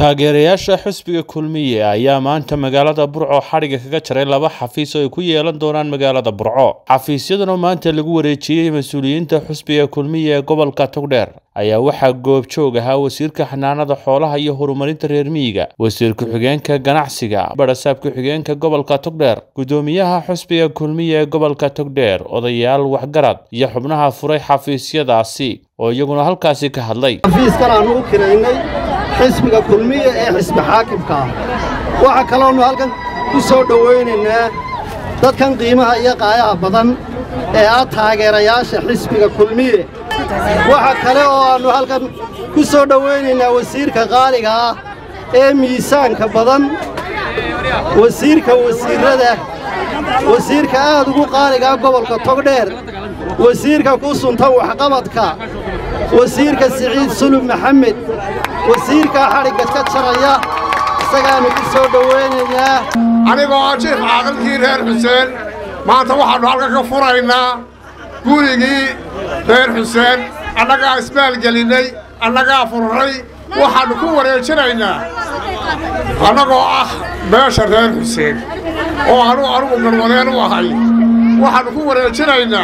taageerayaasha xisbiga kulmiye ayaa maanta magaalada burco xadhiga kaga jaray laba xafiis oo ay ku yeelan doonaan magaalada burco xafiisyadan oo maanta lagu wareejiyey mas-uuliyiinta xisbiga kulmiye ee gobolka togdheer ayaa waxaa goobjoog ahaa wasiirka xanaanada xoolaha iyo horumarinta reer miyiga wasiir ku-xigeenka ganacsiga barasaab ku-xigeenka gobolka togdheer gudoomiyaha xisbiga kulmiye ee gobolka togdheer odayaal waxgarad iyo xubnaha furay xafiisyadaasi oo iyaguna halkaasi ka hadlay xafiiskan aanu u kiraynay xisbiga kulmiye ee xisbi xaakimka ah waxaa kaloonu halkan ku soo dhowaynaynaa dadkan qiimaha iyo qaayaha badan ee ah taageerayaasha xisbiga kulmiye waxa kale oo aannu halkan ku soo dhowaynaynaa wasiirka qaaliga ah ee miisaanka badan wasiirka wasiirrada wasiirka aad ugu qaaligaa gobolka togdheer wasiirka ku suntan waxqabadka wasiirka siciid sulub maxamed wasiirkaa xadhigga ka jaraya isagaannu ku soo dhowaynaynaa anigoo ah jiif caaqilkii reer xuseen maanta waxaannu halkan ka furaynaa gurigii reer xuseen annagaa ismaalgelinnay annagaa furray waxaannu ku wareejinaynaa annagoo ah beesha reer xuseen oo anuu anugu galwadeen u ahay waxaannu ku wareejinaynaa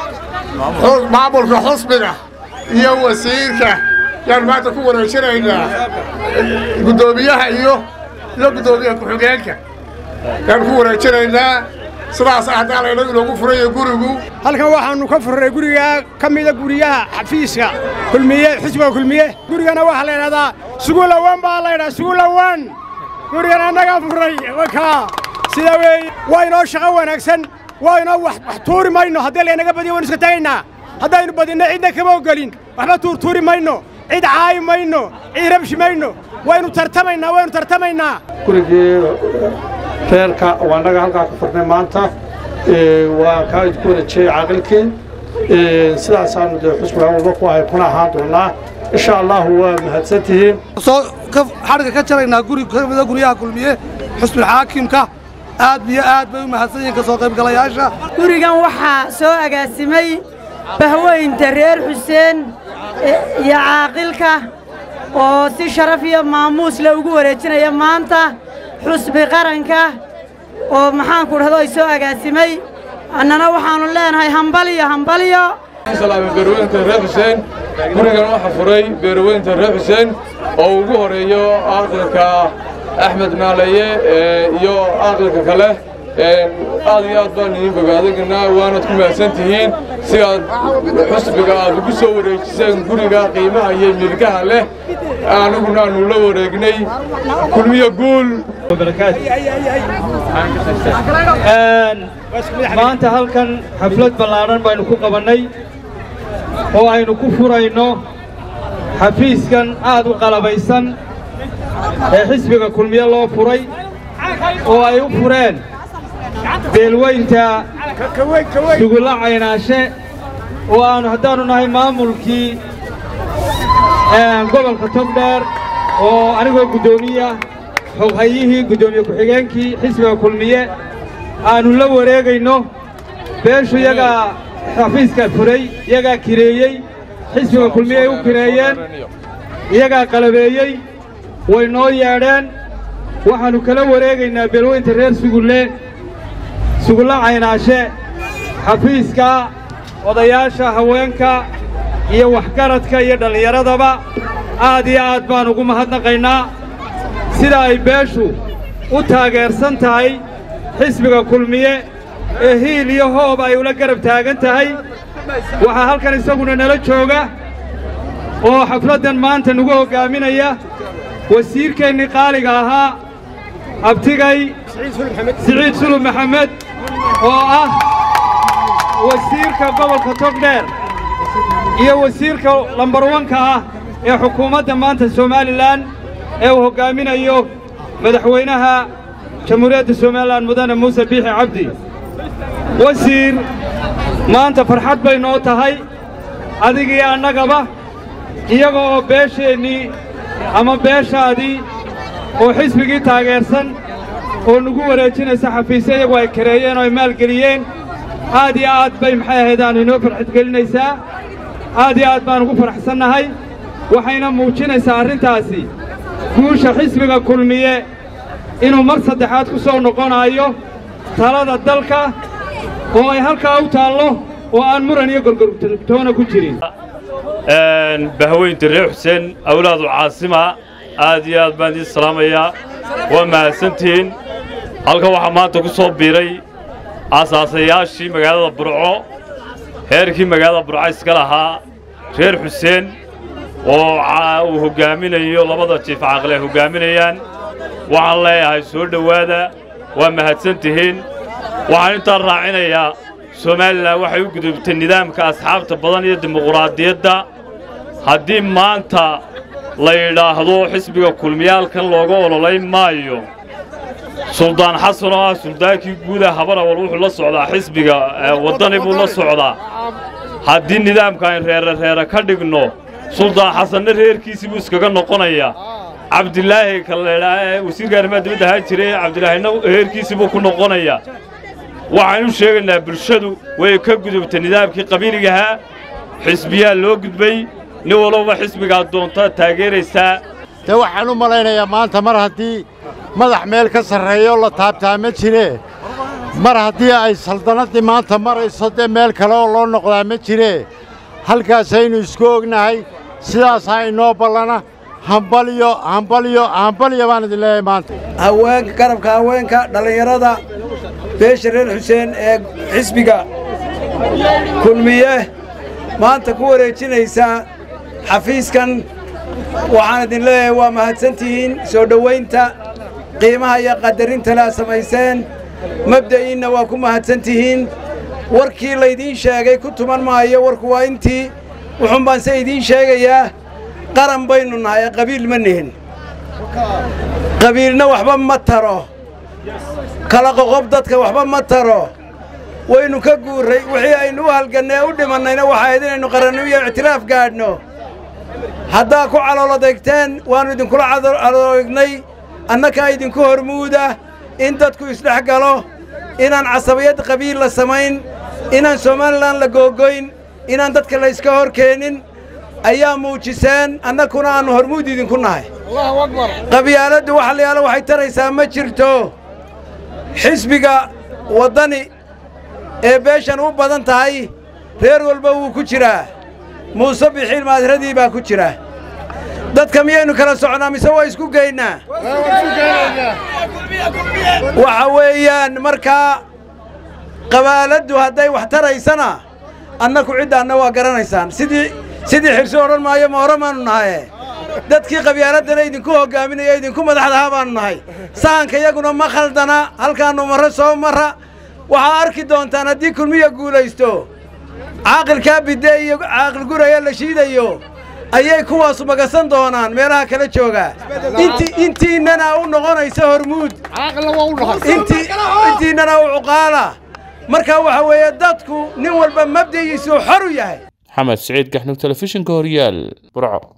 maamulka xusbiga iyo wasiirka yaannu maanta ku wareejinaynaa guddoomiyaha iyo iyo guddoomiyaha ku-xigeenka yaannu ku wareejinaynaa sidaas haddaan layna inoogu furayo gurigu halkan waxaannu ka furray gurigaa ka mida guryaha xafiiska kulmiye xisbiga kulmiye gurigana waxaa la ydhahdaa sugulawan baa la ydhaha sugulawan gurigan annagaa furray wakaa sida weeye waa inoo shaqo wanaagsan waa inoo wax tuuri mayno haddii laynaga badiyo waynu iska tagaynaa haddaynu badinno cidna kama ogolin waxba tuurtuuri mayno cid caayi mayno cid rabshi mayno waynu tartamaynaa waynu tartamaynaa gurigii reerka waa annaga halkaa ku furnay maanta waa kaa idku wareejiyey caaqilkii sidaasaannu dee xusbiga walba ku ahay kuna ahaan doonnaa insha allahu waa mahadsan tihiin soo xadhigga ka jaraynaa guri ka mida guryaha kulmiye xusbilxaakimka aad iyo aad bay u mahadsan yihiin ka soo qaybgalayaasha gurigan waxaa soo agaasimay bahweynta reer xuseen iyo caaqilka oo si sharaf iyo maamuus le ugu wareejinaya maanta xusbi qaranka oo maxaanku dhahdo ay soo agaasimay annana waxaannu leenahay hambaliyo hambaliyo beerweynta reer xuseen gurigan waxaa furay beerweynta reer xuseen oo ugu horeeyo aqalka axmed naalaye iyo aqalka kale aad iyo aad baan idiin bogaadagnaa waanaad ku mahadsan tihiin si aad xusbiga aad ugu soo wareejiseen guriga qiimaha iyo milkaha leh aniguna aanu la wareegnay kulmiyo guul maanta halkan xaflad ballaadhan baynu ku qabannay oo aynu ku furayno xafiiskan aad u qalabaysan ee xisbiga kulmiye loo furay oo ay u fureen beelweynta sugulla caynaashe oo aannu haddaannu nahay maamulkii gobolka togdheer oo anigoo guddoomiya xoghayihii guddoomiye ku-xigeenkii xisbiga kulmiye aannu la wareegayno beeshu iyagaa xafiiska furay iyagaa kireeyey xisbiga kulmiye ay u kireeyeen iyagaa qalabeeyey way noo yeedheen waxaannu kala wareegaynaa beelweynta reer sugulle sugulla caynaashe xafiiska odayaasha haweenka iyo waxgaradka iyo dhallinyaradaba aad iyo aad baan ugu mahadnaqaynaa sida ay beeshu u taageersan tahay xisbiga kulmiye ee hiil iyo hoob ay ula garab taagan tahay waxaa halkan isaguna nala jooga oo xafladdan maanta nagu hoggaaminaya wasiirkeennii qaaliga ahaa abtigay siciid sulub maxamed oo ah wasiirka gobolka togdheer iyo wasiirka lambarwanka ah ee xukuumadda maanta somalilan ee uu hoggaaminayo madaxweynaha jamhuuriyadda somalilan mudane muuse biixi cabdi wasiir maanta farxad bay noo tahay adigii annagaba iyaga oo beesheennii ama beeshaadii oo xisbigii taageersan oo nagu wareejinaysa xafiisyo iyagu ay kareeyeen oo ay maalgeliyeen aad iyo aad bay maxay ahaydaan inoo farxadgelinaysaa aad iyo aad baan ugu faraxsannahay waxayna muujinaysaa arrintaasi guusha xisbiga kulmiye inuu mar saddexaad ku soo noqonayo talada dalka oo ay halkaa u taallo oo aan muran iyo gorgortoona ku jirin bahweynta reer xuseen awlaadu caasima aad iyo aad baan idiin salaamayaa waa mahadsantihiin halkan waxaa maanta ku soo biiray aasaasayaashii magaalada burco heerkii magaalada burco iska lahaa reer xuseen oo uu hoggaaminayo labada jiif caaqil ay hoggaaminayaan waxaan leeyahay soo dhowaada waa mahadsan tihiin waxaan intaan raacinayaa somalilan waxay u gudubtay nidaamka asxaabta badan iyo dimuquraadiyadda haddii maanta la yidhaahdo xisbiga kulmiyaalkan looga ololayn maayo suldaan xasan oo ah suldaankii guuda habanawal wuxuu la socdaa xisbiga waddani buu la socdaa haddii nidaamka ayn reere reere ka dhigno suldaan xasanna reerkiisii buu iskaga noqonayaa cabdilaahi kaleedhaa ee wasiirka arrimaha dibadda ahaan jiray cabdilaahina reerkiisii buu ku noqonayaa waxaan u sheegaynaa bulshadu way ka gudubtay nidaamkii qabiiligahaa xisbiyaa loo gudbay nin walowba xisbigaad doontaa taageeraysaa dee waxaan u malaynayaa maanta mar haddii madax meel ka sarreeyo la taabtaa ma jiree mar haddii ay saldannaddii maanta marayso dee meel kale oo loo noqdaa ma jiree halkaasaynu isku ognahay sidaasaa inoo ballana hambalyo hambalyo hambalyo baan idin leeyahay maanta haweenka garabka haweenka dhallinyarada beesha reer xuseen ee xisbiga kulmiye maanta ku wareejinaysa xafiiskan waxaan idin leeyahay waa mahadsantihiin soo dhowaynta qiimaha iyo qadarinta laa samayseen mabda'iinna waa ku mahadsantihiin warkii laydiin sheegay ku tuman maayo warku waa intii wuxuun baan se idiin sheegayaa qaran baynu nahay ee qabiil ma nihin qabiilna waxba ma taro kala qoqob dadka waxba ma taro waynu ka guurray wixii aynu u halgannay ee u dhimannayna waxaa ahayd inaynu qarannimiyo ictiraaf gaadhno haddaa ku calooladeegteen waannu idinkula caloodeegnay annakaa idinku hormuuda in dadku isdhex galo inaan casabiyad qabiil la samayn inaan somalilan la googoyn inaan dadka la yska hor keenin ayaa muujiseen annakuna aannu hormuud idinku nahay qabyaaladdu waxalayaalo waxay taraysaa ma jirto xisbiga waddani ee beeshan u badan tahay reer walba wuu ku jiraa muuse bixiil maadradii baa ku jira dadka miyaynu kala socnaa mise waa isku geynnaa waxa weeyaan markaa qabaaladdu hadday wax taraysana annaku ciddaanna waa garanaysaan sidii sidii xirso odhan maayo ma hore maannu nahaye dadkii qabyaaladana idinku hoggaaminaya idinku madaxdahaa baannu nahay sahanka iyaguna ma khaldana halkaannu marro soo marra waxaa arki doontaan haddii kulmiya guulaysto caaqilkaa bidde iyo caaqil guraya la shiidayo ayay kuwaasu magasan doonaan meelaha kala joogaa intiinnana u noqonaysa hormuud intiinnana u cuqaala markaa waxa weeye dadku nin walba mabdagiisuu xor u yahay maxamed siciid gaxnug telefishinka horyaal burco